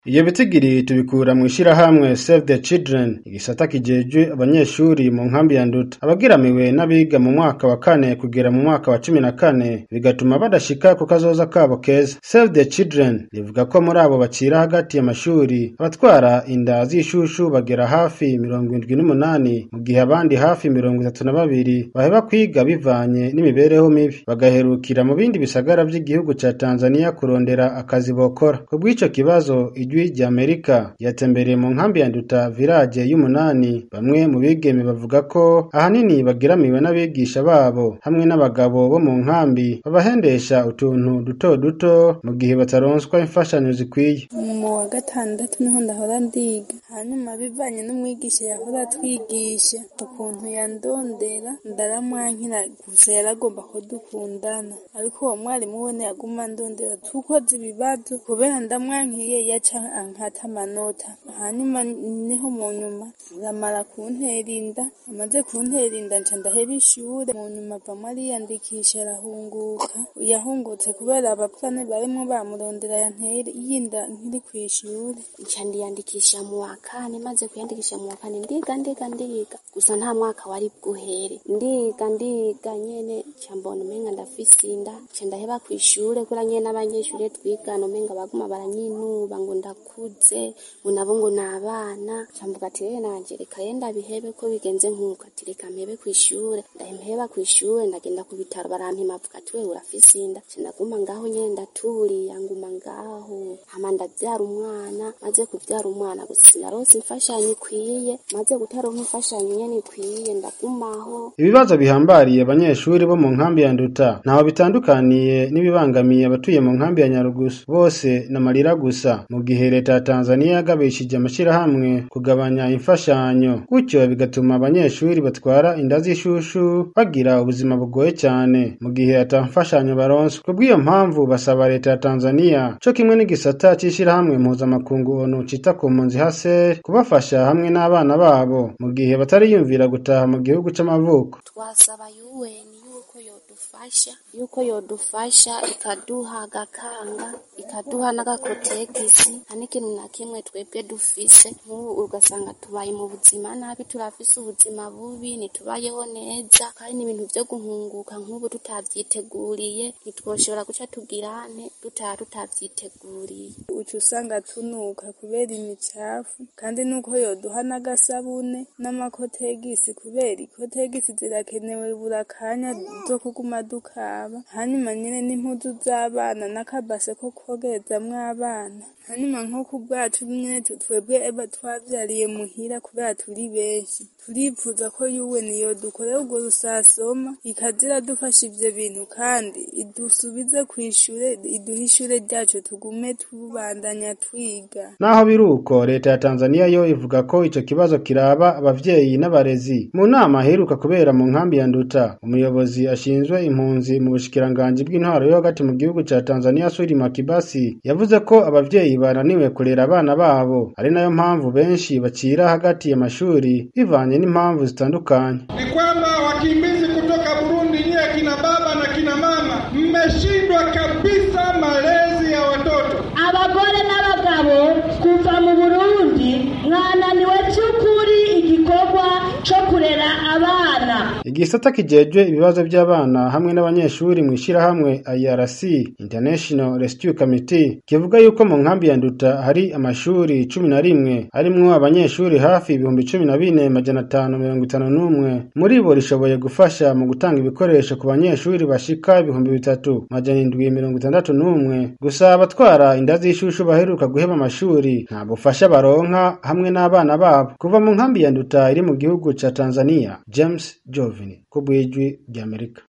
Iyo bitigiri tubikura mu ishirahamwe Save the Children igisata kijejwe abanyeshuri mu nkambi ya Nduta abagiramiwe n'abiga mu mwaka wa kane kugera mu mwaka wa cumi na kane bigatuma badashika ku kazoza kabo keza Save the Children rivuga ko muri abo bacira hagati y'amashuri abatwara inda z'ishushu bagera hafi mirongo indwi n'umunani mu gihe abandi hafi mirongo itatu na babiri baheba kwiga bivanye n'imibereho mibi bagaherukira mu bindi bisagara vy'igihugu ca Tanzania kurondera akazi bokora kubw'ico kibazo ijwi rya Amerika ryatembereye mu nkambi ya Nduta village y'umunani bamwe mu bigeme bavuga ko ahanini bagiramiwe n'abigisha babo hamwe n'abagabo bo mu nkambi babahendesha utuntu duto duto mu gihe bataronswa imfashanyo zikwiye mu wa gatandatu niho ndahora ndiga hanyuma bivanye n'umwigisha yahora atwigisha ukuntu yandondera ndaramwankira gusa yaragomba ko dukundana ariko uwo mwarimu we ntiyaguma ndondera tukoze ibibazo kubera ndamwankiye yaca ankata amanota hanyuma niho mu nyuma aramara kuntera inda amaze kuntera inda nca ndaheba ishure mu nyuma avamwo ariyandikisha arahunguka yahungutse kubera abapfane barimwo bamurondera yantera y'inda nkiri kw'ishure nca ndiyandikisha mu wa kane maze kwiyandikisha mu wa kane ndiga ndiga ndiga gusa nta mwaka wari bwuhere ndiga ndiga nyene nca mbona umenga ndafise inda nca ndaheba kw'ishure kubera nyene n'abanyeshure twigana umenga baguma baranyinuba ngo ndakuze ngo nabo ngo ni abana nca mvuga ati rero nanje reka ye ndabihebe ko bigenze nk'uko ati reka mpebe kw'ishure ndaheba kw'ishure ndagenda ku bitaro barampima bavuga ati wewe urafise inda nca ndaguma ngaho nyene ndaturiya nguma ngaho hama ndavyara umwana maze kuvyara umwana gusa sinarose imfashanyo ikwiye maze gutaronka imfashanyo nyene ikwiye ndagumaho ibibazo bihambariye abanyeshuri bo mu nkambi ya Nduta ntaho bitandukaniye n'ibibangamiye abatuye mu nkambi ya Nyarugusu bose n'amarira gusa mu gihe leta ya Tanzania yagabishije amashirahamwe kugabanya imfashanyo gutyo bigatuma abanyeshuri batwara inda z'ishushu bagira ubuzima bugoye cyane mu gihe ata mfashanyo baronswa kubw'iyo mpamvu basaba leta ya Tanzania co kimwe n'igisata c'ishirahamwe mpuzamakungu ONU cita ku mpunzi HCR kubafasha hamwe n'abana babo mu gihe batariyumvira gutaha mu gihugu c'amavuko twasaba UN yuko yodufasha yuko yodufasha ikaduha agakanga ikaduha n'agakotegisi nta n'ikintu na kimwe twebwe dufise nk'ubu ugasanga tubaye mu buzima nabi turafise ubuzima bubi ntitubayeho neza kandi n'ibintu vyo guhunguka nk'ubu tutavyiteguriye ntitwoshobora guca tugirane dutaha tutavyiteguriye uca usanga tunuka kubera imicafu kandi nuko yoduha n'agasabune n'amakotegisi kubera ikotegisi zirakenewe buri kanya zo kuguma dukaba hanyuma nyene n'impuzu z'abana n'akabase ko kogerezamwo abana hanyuma nko ku bwacu nyene twebwe eba twavyariye muhira kubera turi benshi turifuza ko yuwe niyo dukorera urwo rusasoma ikaza iradufasha ivyo bintu kandi idusubize kw'ishure iduhe ishure ryacu tugume tubandanya twiga naho biri uko leta ya Tanzania yo ivuga ko ico kibazo kiraba abavyeyi n'abarezi mu nama aheruka kubera mu nkambi ya Nduta umuyobozi ashinzwe impunzi mu bushikiranganji bw'intwaro yo hagati mu gihugu ca Tanzania Sudi Makibasi yavuze ko abavyeyi bananiwe kurera abana babo ari nayo mpamvu benshi bacira hagati y'amashuri bivanye n'impamvu zitandukanye ni kwamba wakimbizi kutoka Burundi nyie kina baba na kina mama mmeshindwa kabisa malezi ya watoto abagore n'abagabo kuva mu Burundi mwananiwe cy'ukuri igikorwa co kurera abana igisata kijejwe ibibazo by'abana hamwe n'abanyeshuri mu ishirahamwe IRC International Rescue Committee kivuga yuko mu nkambi ya Nduta hari amashuri cumi na rimwe harimwo abanyeshuri hafi ibihumbi cumi na bine majana atanu mirongo itanu n'umwe muri bo rishoboye gufasha mu gutanga ibikoresho ku banyeshuri bashika ibihumbi bitatu majana indwi mirongo itandatu n'umwe gusa abatwara inda z'ishushu baheruka guheba amashuri nta bufasha baronka hamwe n'abana babo kuva mu nkambi ya Nduta iri mu gihugu ca Tanzania James Jovini ku bw'ijwi ry'Amerika